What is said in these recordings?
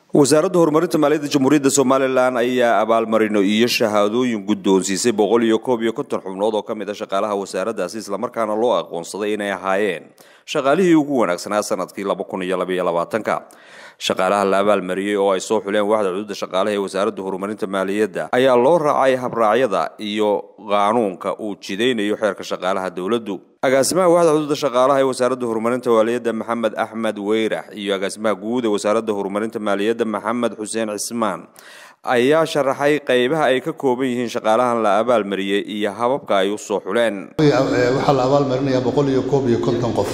wasaaradda horumarinta maaliyadda jamhuuriyadda somalilan ayaa abaalmarino iyo shahaadooyin guddoonsiisay boqol iyo koob iyo konton xubnood oo ka mid a shaqaalaha wasaaraddaasi islamarkaana loo aqoonsaday inay ahaayeen shaqaalihii ugu wanaagsanaa sanadkii laba kun iyo labaiyo labaatanka shaqaalaha la abaalmariyey oo ay soo xuleen waaxda cududa shaqaalaha ee wasaaradda horumarinta maaliyadda ayaa loo raacay habraacyada iyo qaanuunka uu jidaynayo xeerka shaqaalaha dowladdu agaasimaha waaxda cududa shaqaalaha ee wasaaradda horumarinta maaliyadda maxamed axmed weyrax iyo agaasimaha guud ee wasaaradda horumarinta maaliyadda maxamed xuseen cismaan ayaa sharaxay qeybaha ay ka kooban yihiin shaqaalahan la abaalmariyey iyo hababka ay u soo xuleen waxaa la abaalmarinayaa boqol iyo koob iyo konton qof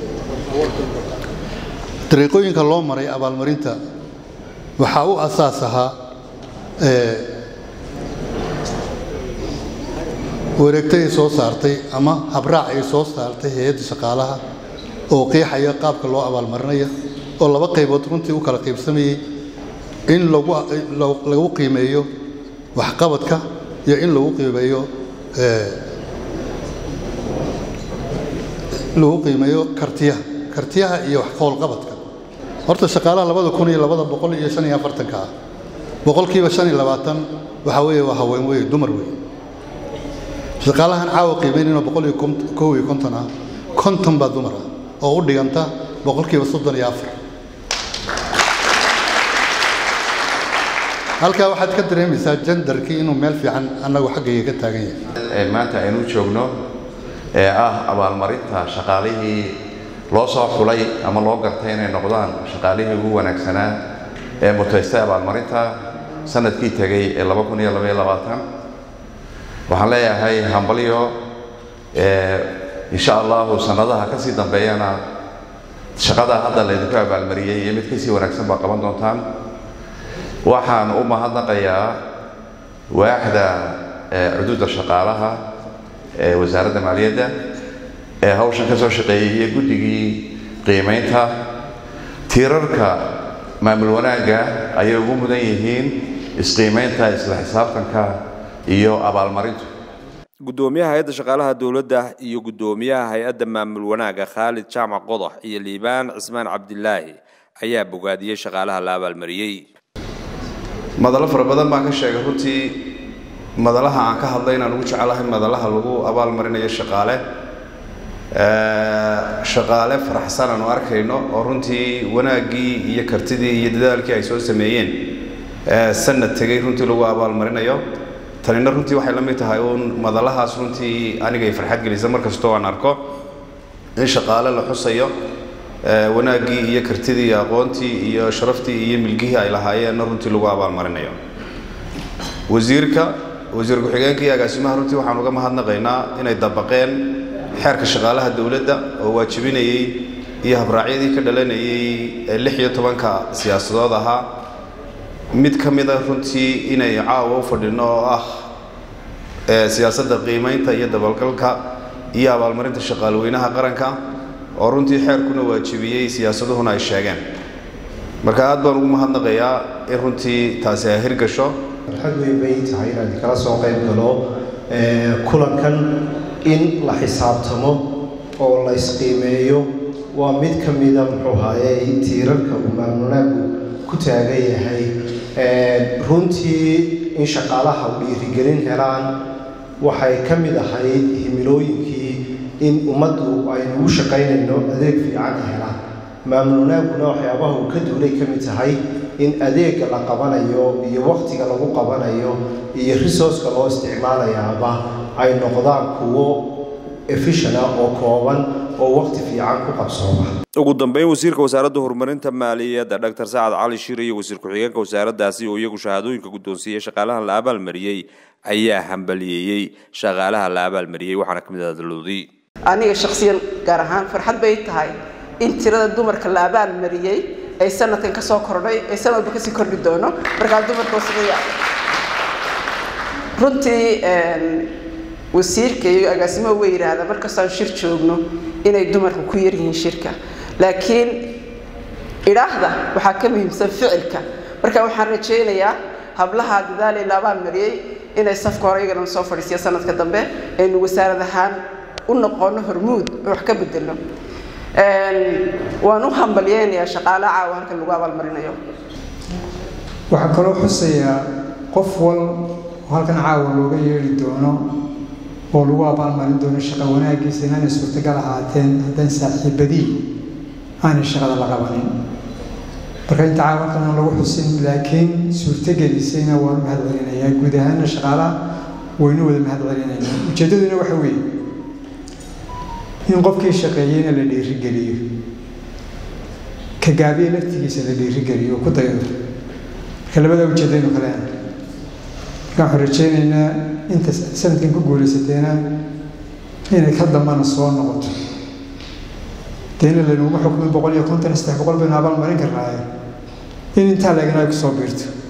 dariiqooyinka loo maray abaalmarinta waxaa u asaas ahaa wareegto ay soo saartay ama habraac ay soo saartay hay-adda shaqaalaha oo qeexaya qaabka loo abaalmarinaya oo laba qaybood runtii u kala qaybsamayey in lagu qiimeeyo waxqabadka iyo in lagu qiimeeyo lagu qiimeeyo kartiyaha kartiyaha iyo wax howlqabadka horta shaqaalaha labada kun iyo labada boqol iyo shan iyo afartanka ah boqolkiiba shan iyo labaatan waxaa weeye waa haween wey dumar wey shaqaalahan caawa qiimeynayno boqol iyo kow iyo konton ah konton baa dumar ah oo u dhiganta boqolkiiba soddon iyo afar halkaa waxaad ka dareemaysaa jandarkii inuu meel fiican annagu xaggayga ka taagan yahay maanta aynu joogno ee ah abaalmarinta shaqaalihii loo soo xulay ama loo gartay inay noqdaan shaqaalihii ugu wanaagsanaa ee mutaystay abaalmarinta sanadkii tegay ee waxaan leeyahay hambalyo insha allahu sannadaha ka sii dambeeyana shaqada hadda laydinku abaalmariyey iyo mid kasii wanaagsan baa qaban doontaan waxaan u mahadnaqayaa waaxda cuduudda shaqaalaha ee wasaaradda maaliyadda ee hawshan ka soo shaqeeyey iyo guddigii qiimaynta tiirarka maamul wanaagga ayay ugu mudan yihiin isqiimaynta isla xisaabtanka iyo abaalmarintu guddoomiyaha hay-adda shaqaalaha dowladda iyo guddoomiyaha hay-adda maamul wanaagga khaalid jaamac qodax iyo liibaan cismaan cabdilaahi ayaa bogaadiyey shaqaalaha la abaalmariyey madalo fara badan baan ka sheegay runtii madalaha aan ka hadlay inaan ugu jecelahay madalaha lagu abaalmarinayo shaqaale shaqaale faraxsan aanu arkayno oo runtii wanaaggii iyo kartidii iyo dadaalkii ay soo sameeyeen sanad tegay runtii lagu abaalmarinayo tanina runtii waxay la mid tahay uun madalahaas runtii anigay farxad gelisa mar kastoo aan arko in shaqaale la xusayo wanaaggii iyo kartidii iyo aqoontii iyo sharaftii iyo milgihii ay lahaayeenna runtii lagu abaalmarinayo wasiirka wasiir ku-xigeenka iyo agaasimaha runtii waxaan uga mahadnaqaynaa inay dabaqeen xeerka shaqaalaha dowladda oo waajibinayey iyo habraacyadii ka dhalanayey ee lix iyo tobanka siyaasadood ahaa mid ka mida runtii inay caawa u fadhino oo ah siyaasadda qiimaynta iyo dabalgalka iyo abaalmarinta shaqaalweynaha qaranka oo runtii xeerkuna waajibiyey siyaasaduhuna ay sheegeen marka aad baan ugu mahadnaqayaa in runtii taasi ay hirgasho farxad weyn bay tahay inaan kala soo qayb galo kulankan in la xisaabtamo oo la isqiimeeyo waa mid ka mida muxuu haaye tiirarka uu maamulnaagu ku taagan yahay runtii in shaqaalaha u dhiirigelin helaan waxay ka mid ahayd himilooyinkii in ummaddu aynu ugu shaqaynayno adeeg fiican helaan maamul wanaaguna waxyaabaha uu ka duulay ka mid tahay in adeegga la qabanayo iyo wakhtiga lagu qabanayo iyo resourceka loo isticmaalayaaba ay noqdaan kuwo efishana oo kooban oo wakhti fiican ku qabsooma ugu dambeyn wasiirka wasaaradda horumarinta maaliyadda dr sacad cali shir iyo wasiir ku-xigeenka wasaaraddaasi oo iyagu shahaadooyinka guddoonsiiyey shaqaalahan la abaalmariyey ayaa hambaliyeeyey shaqaalaha la abaalmariyey waxaana ka mid ah daloodii aniga shakhsiyan gaar ahaan farxad bay tahay in tirada dumarka la abaalmariyey ay sanadkan kasoo kordhay ay sanadba kasii kordhi doono markaa dumarka wasaqaya runtii wasiirka iyo agaasimaha way yidhaahdaa markastaan shir joogno inay dumarku ku yaryihiin shirka laakiin idhaahda waxaa ka muhiimsan ficilka marka waxaan rajaynayaa hablaha dadaalay la abaalmariyey inay safka hore iyagana soo fadhiisiya sanadka dambe aynu wasaarad ahaan u noqono hormuud oo wax ka bedelno waan u hambalyeynayaa shaqaale caawa halkan lagu abaalmarinayo waxaa kaloo xusayaa qof wal oo halkan caawa looga yeedhi doono oo lagu abaalmarin doono shaqa wanaaggiisa inaanay suurtagal ahaateen haddaan saaxiibadii aanay shaqada la qabanin marka inta caawa halkan aan lagu xusin laakiin suurtagelisayna waan mahad celinayaa guud ahaana shaqaalaha waynu wada mahad celinaynaa ujeeddaduna waxa weeye in qofkii shaqeeyeyna la dhiirigeliyo ka gaabiye laftigiisa la dhiirigeliyo ku daydo marka labadaa ujeedaynu kaleena marka waxaan rajaynaynaa inta sanadkan ku guulaysateena inay ka dambana soo noqoto deena laynuguma xukmin boqol iyo konton saddex boqol baynu abaal marin karnaaye in intaa leegana ay kusoo biirto